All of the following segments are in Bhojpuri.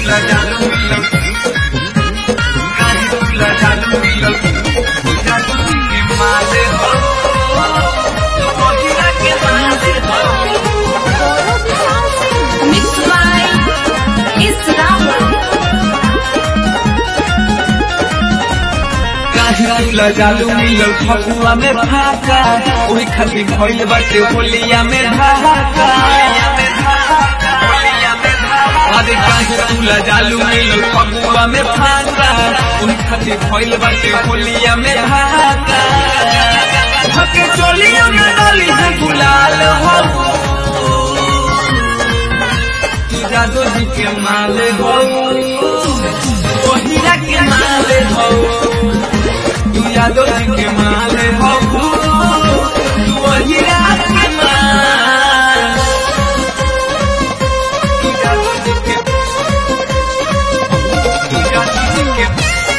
तुला जादू मिलल काहे तुला जादू मिलल जादू के माले हो तू हीरा के माले हो Mix by Islam. काहे तुला जादू मिलल फगुआ में भाका ओही खातिर भइल बाटे होलिया में धाका अरे काहे तुला जादू मिलल फगुआ में भाका ओही खातिर भइल बाटे होलिया में धाका हके चोलिया में डाली है गुलाल हो तू जादू जी के माल हो ओ हीरा के माल हो तू यादव जी के माल हो तू वही रात के माल तू यादव जी के तू यादव जी के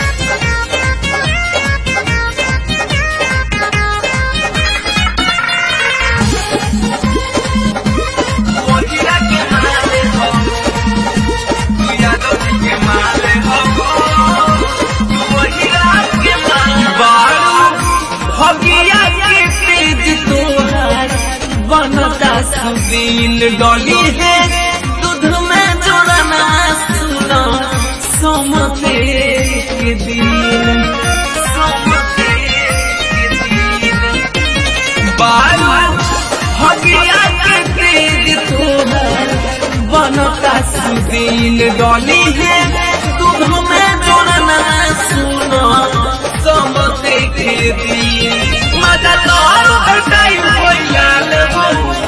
वही रात के माल हो तू यादव जी के माल हो तू वही रात के माल बारू भगिया के तेज तोहार बनता सुबीन डोली है दूध में जोड़ना सुनो सोमते के दिन सोमते के दिन बारू भगिया के तेज तोहार बनता सुबीन डोली है दूध में जोड़ना सुनो सोमते के दिन मजा तोर हटाई होइलाल हो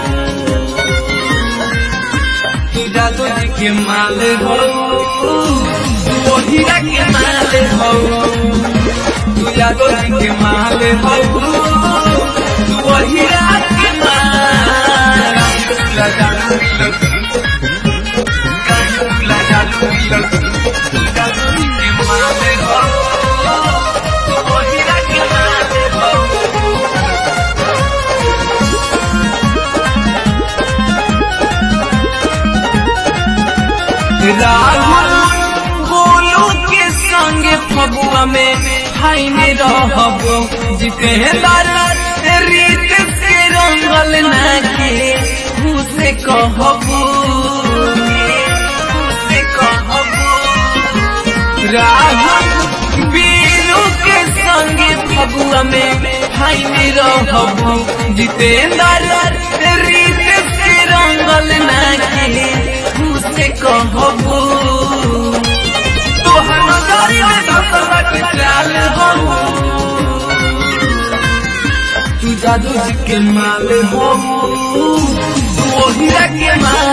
तू जादू जी के माल हो तू हीरा के माल हो तू जादू जी के माल हो तू हीरा के माल तुला जादू मिलल काहे तुला जादू मिलल तू जादू जी के माल हो तू हीरा के माल हो राहुल गोलू के संगे फगुआ में हाई में रहबो जितेंद्र रीत से रंगल नाके उसे कहबो उसे कहबो राहुल बीरू के संगे फगुआ में हाई में रहबो जितेंद्र रीत से रंगल नाके उसे कहबो तोहर नजरी में धसवा के चाल हो तू जादू जी के माल हो तू हीरा के माल